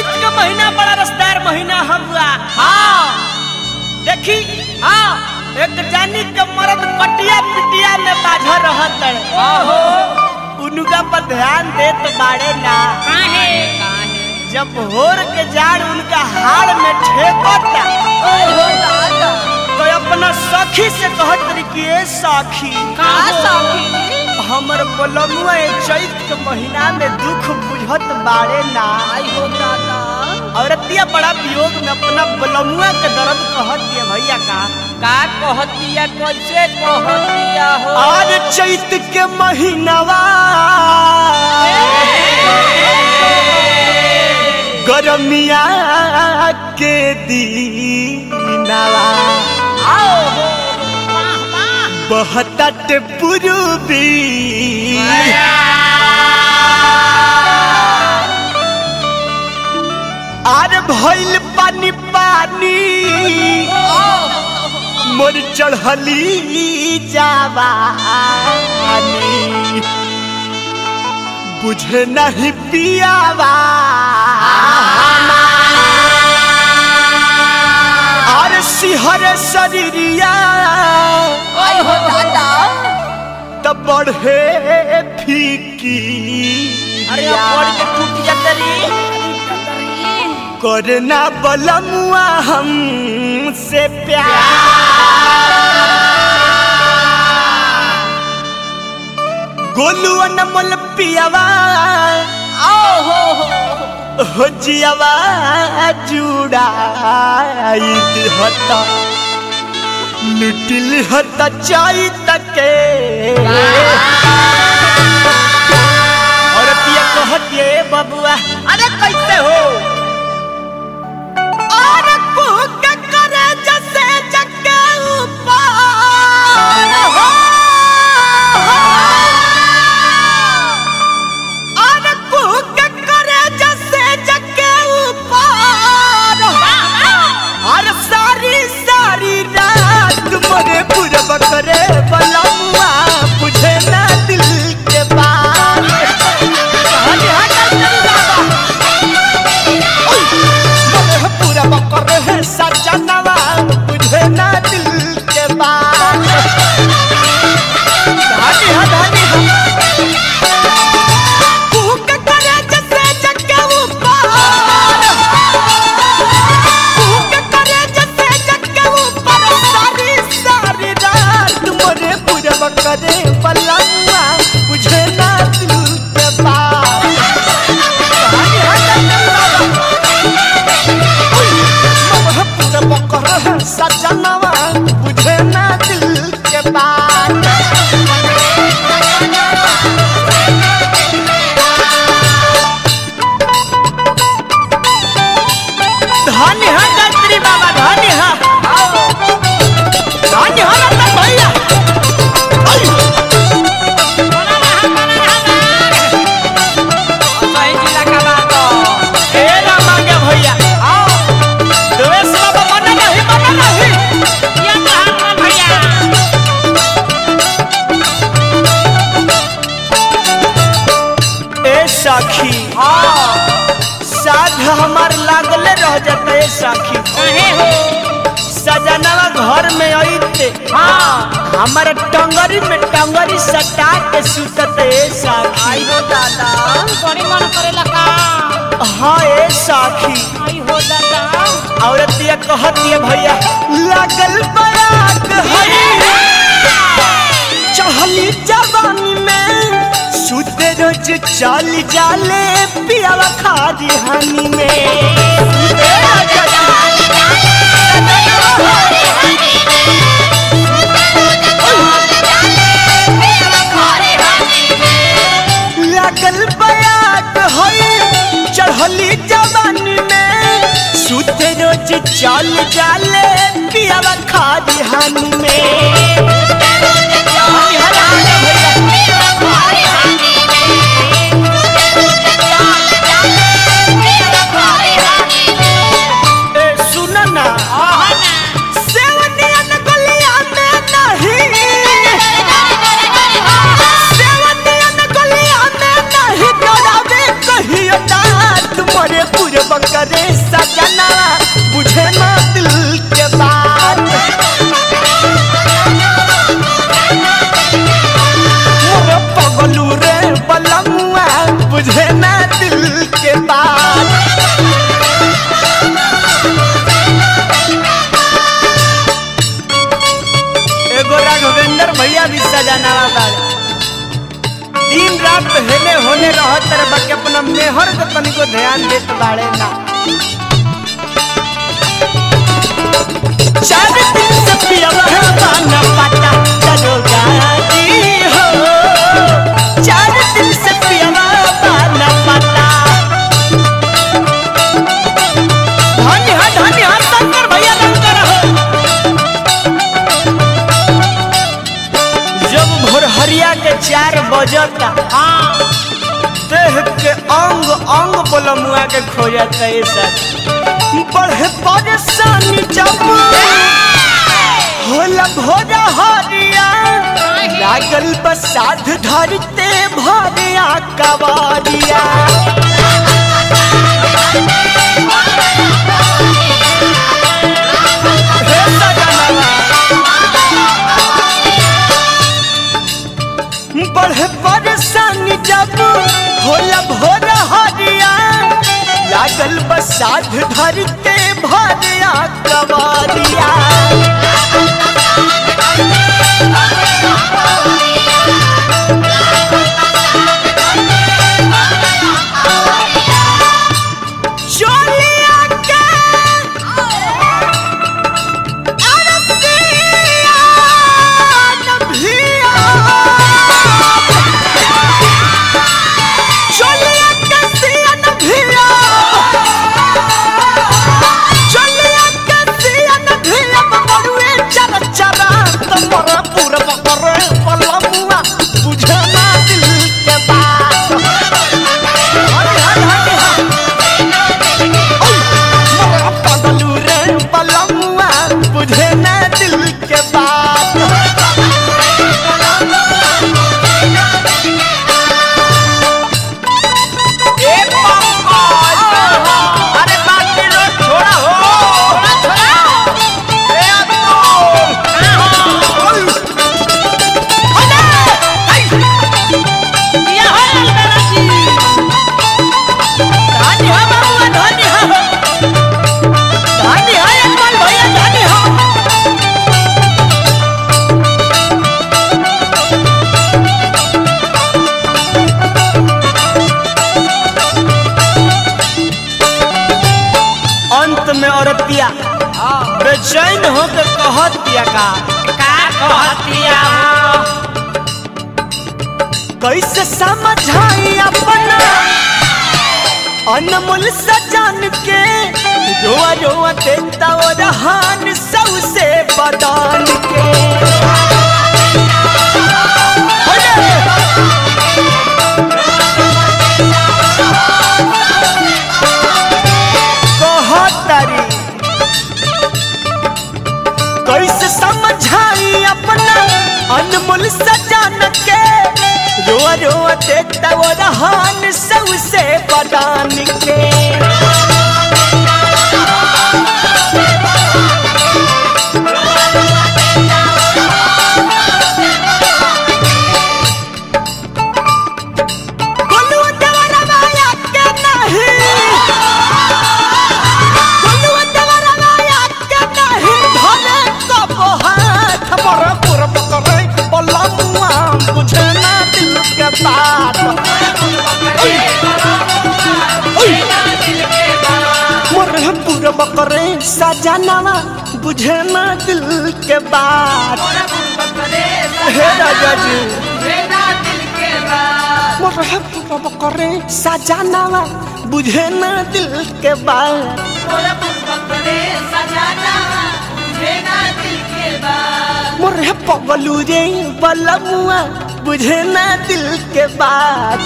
चैत का महीना बड़ा रसदार महीना हुआ हाँ देखी हाँ एक जानी के मर्द पटिया पिटिया में बाझा रहत है ओहो उनका पर ध्यान देत बाड़े ना काहे काहे जब होर के जान उनका हाड़ में ठेकता ओहो दादा तो अपना सखी से कहत रही कि ए सखी का सखी हमर बलमुआ ए चैत के महीना में दुख बुझत बाड़े ना आई हो दादा औरतिया बड़ा वियोग में अपना बलमुआ के दर्द कहत है भैया का का कहतिया कैसे कहतिया हो आज चैत के महीनावा गरमिया के दीनावा आओ हो वाह वाह बहतट पूर्वी आर भइल पानी पानी मोर चढ़ली जावानी बुझे नहीं पियावा और सिहर शरीरिया आई हो दादा तब बढ़े फीकी अरे अब पड़ के टूट जतरी करना बलमुआ हमसे प्यार गोलू अनमोल पियावा आओ हो हो हो जियावा जुड़ाई हता लुटिल हता चाई तके और पिया कहतिए बबुआ अरे कैसे हो और कुक करे जैसे जगे ऊपर हो और कुक करे जैसे जगे ऊपर और सारी सारी रात मोरे पूरब करे बलमुआ बुझे ना दिल के बात हनी हनी बाबा मोरे पूरब करे सजनवा बुझे ना दिल के बात हनी हनी कुक करे जैसे जगे ऊपर भूख करे जैसे जगे ऊपर सारी सारी रात मोरे पूरब करे पलंगा बुझे ना दिल के बात हाय हाय मोरे पूरब करे सजनवा बुझे ना दिल के बात धन्य है गायत्री बाबा धन्य है धन्य है रतन भैया आई। सही जिला का बात हो ए रामा के भैया देवेश बाबा मना नहीं मना नहीं ये कहां भैया ए सखी साध हमार लागले रह जाता ए सखी कहे हो सजनवा घर में आईते हाँ हमारा टंगरी में टंगरी सटा के सुतत ए आई सखी हो दादा बड़ी मन करेला का हाँ ए सखी आई हो दादा औरतिया कहतिया भैया लागल बयाग हई चहली जवानी में सुते रोज चल जाले पियावा खादी हानी में लागल बयाग हई चढ़ली जवानी में सुते रोज चल जाले पियावा खादी हानी में हानी हानी भैया ए सुन ना सेवनियन गलिया में नहीं सेवनियन गलिया में नहीं डरावे कहियो दात मरे पूरे पकड़े सजना बुझे ना दिल के बात मोर पगलू रे बलमुआ बुझे ना दिल के बात एगो राघवेंद्र भैया भी सजाना बाड़े दिन रात हेले होने रहत रे बाकी अपना मेहर के तनिको ध्यान देत बाड़े ना चार दिन से पियब है पाना पाता दरोगा जी हो चार दिन से पियब पाना पाता धन्य है धन्य है शंकर भैया लंकर हो जब भोरहरिया के चार बजता देह के अंग अंग बोलमुआ के खोजता ये सब बढ़े परेशानी जब होला भोरा हरिया लागल बसाध धरते भरिया कबारिया हे सजनवा बढ़े परेशानी जब होला भोर हरिया लागल बसाध धरते भरिया कबारिया चोलिया के अरतिया नभिया चोलिया के सिया नभिया चोलिया के सिया नभिया बबड़ुए चर चरा तमरा पूरा बकरे पलमुआ बुझे ना दिल के बात हरि हरि हरि हरि मोरा पगलू रे पलमुआ बुझे ना दिल के बात ए पंकज अरे बाकी रोड छोड़ा हो ए अब्दुल किया हो अलबेला जी धन्य हो बाबुआ धन्य हो धन्य हो अकमल भैया धन्य हो अंत में औरतिया बेचैन होकर कहतिया का का कहतिया हो कैसे समझाई अपना अनमोल सजान के रोआ रोआ देता और हान सौ से बदान के कहतरी कैसे समझाई अपना अनमोल सजान के रोआ रोआ देता और हान सौ से बदान के गोलू देवरा माया के नहीं गोलू देवरा माया के नहीं धरे कब हाथ मोर पुर पकड़े बलमुआ बुझे ना दिल के बात मोर पुर पकड़े सजनवा बुझे ना दिल के बात हे राजा जी मोर पुर पकड़े सजनवा बुझे ना दिल के बात मोरे पगलू रे बलमुआ बुझे ना दिल के बात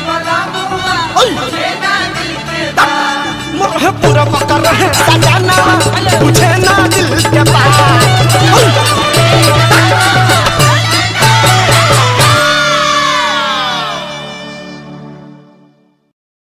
ओय! मोरे पूरा पकड़ रहे सजाना